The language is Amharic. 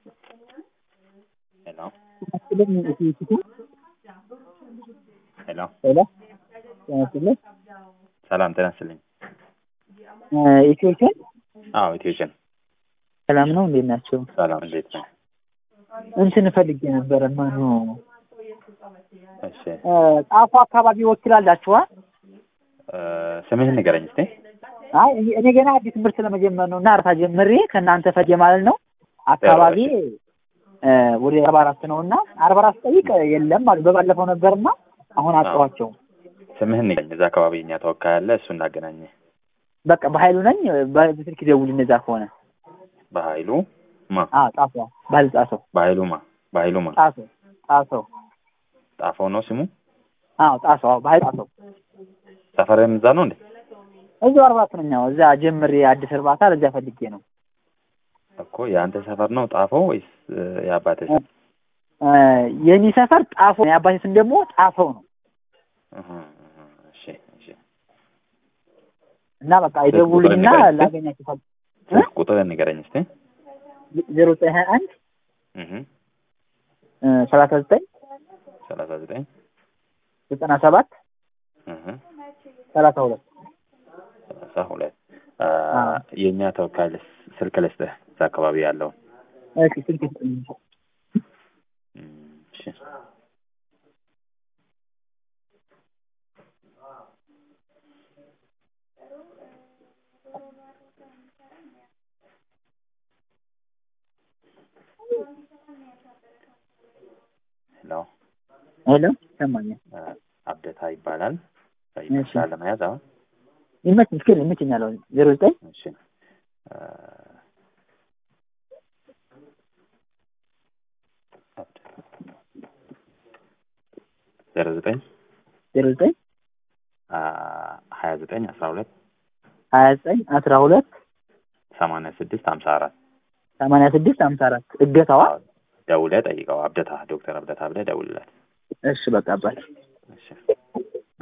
ሄሎ ጤና ይስጥልኝ። ሄሎ ሄሎ ጤና ይስጥልኝ። ሰላም ጤና ይስጥልኝ። ኢትዮችን አዎ ኢትዮችን ሰላም ነው? እንዴት ናቸው? ሰላም እንዴት ነው? እንትን ፈልጌ ነበረ። ማኑ እሺ ጣፎ አካባቢ ወኪላላችኋ? እ ስምህን ንገረኝ እስቲ። አይ እኔ- እኔ ገና አዲስ ትምህርት ለመጀመር ነው እና እርታ ጀምሬ ከእናንተ ፈጀ ማለት ነው። አካባቢ እ ወደ አርባ አራት ነው እና አርባ አራት ጠይቅ የለም አሉ። በባለፈው ነበርና አሁን አጣኋቸው። ስምህን ንገረኝ። እዛ አካባቢ እኛ ተወካይ አለ፣ እሱ እናገናኘ። በቃ በኃይሉ ነኝ። በስልክ ደውል እነዛ ከሆነ በኃይሉ ማ አዎ ጣፎ ባህል ጣሰው በኃይሉ ማ በኃይሉ ማ ጣሰው ጣሰው ጣፈው ነው ስሙ። አዎ ጣሰው አዎ ባህል ጣሰው ሰፈርህም እዛ ነው እንዴ? እዚሁ አርባ አራት ነኝ። አዎ እዛ ጀምሬ አዲስ እርባታ ለዚያ ፈልጌ ነው። እኮ የአንተ ሰፈር ነው ጣፈው ወይስ እ የአባትህ ሰፈር? እ የኔ ሰፈር ጣፎ ነው። የአባቴ ስም ደግሞ ጣፈው ነው እህ እህ እሺ እሺ። እና በቃ ይደውሉኝና ቁጥር ንገረኝ እስኪ። ላገኛችሁ ፈል ስልክ ቁጥርህን ንገረኝ እስቲ። ዜሮ ዘጠኝ ሀያ አንድ እህ ሰላሳ ዘጠኝ ሰላሳ ዘጠኝ ዘጠና ሰባት እህ ሰላሳ ሁለት ሰላሳ ሁለት አ የእኛ ተወካይ ልስ- ስልክ ልስጥህ እዛ አካባቢ ያለውን እሺ ስልክ ስጥኝ። እም፣ እሺ ሄሎ ሄሎ ይሰማኛል። አ፣ አብደታ ይባላል እሺ። ይመስላል ለመያዝ አሁን ይመች ምስኪን ይመችኛል። አሁን ዜሮ ዘጠኝ እሺ አ፣ ዜሮ ዘጠኝ ዜሮ ዘጠኝ አ፣ ሀያ ዘጠኝ አስራ ሁለት ሀያ ዘጠኝ አስራ ሁለት ሰማንያ ስድስት ሀምሳ አራት ሰማንያ ስድስት ሀምሳ አራት እገታዋ ደውለህ ጠይቀው። አብደታ ዶክተር አብደታ ብለህ ደውልለት። እሺ በቃ አባት እሺ